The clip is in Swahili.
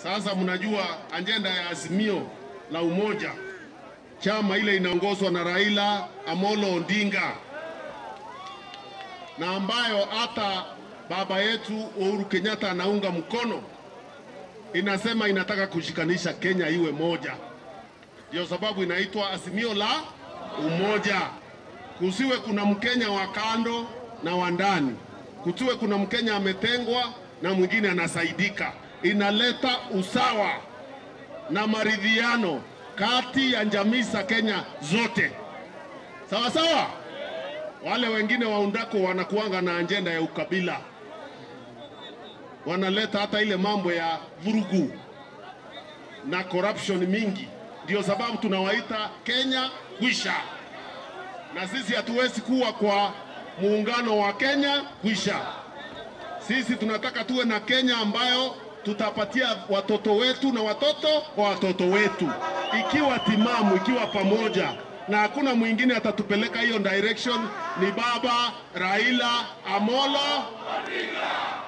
Sasa mnajua ajenda ya Azimio la Umoja, chama ile inaongozwa na Raila Amolo Odinga na ambayo hata baba yetu Uhuru Kenyatta anaunga mkono, inasema inataka kushikanisha Kenya iwe moja. Ndio sababu inaitwa Azimio la Umoja. Kusiwe kuna Mkenya wa kando na wa ndani, kusiwe kuna Mkenya ametengwa na mwingine anasaidika. Inaleta usawa na maridhiano kati ya jamii za Kenya zote, sawa sawa. Wale wengine waundako wanakuanga na ajenda ya ukabila, wanaleta hata ile mambo ya vurugu na corruption mingi. Ndio sababu tunawaita Kenya kwisha, na sisi hatuwezi kuwa kwa muungano wa Kenya kwisha. Sisi tunataka tuwe na Kenya ambayo tutapatia watoto wetu na watoto wa watoto wetu, ikiwa timamu, ikiwa pamoja, na hakuna mwingine atatupeleka hiyo direction, ni baba Raila Amolo Odinga.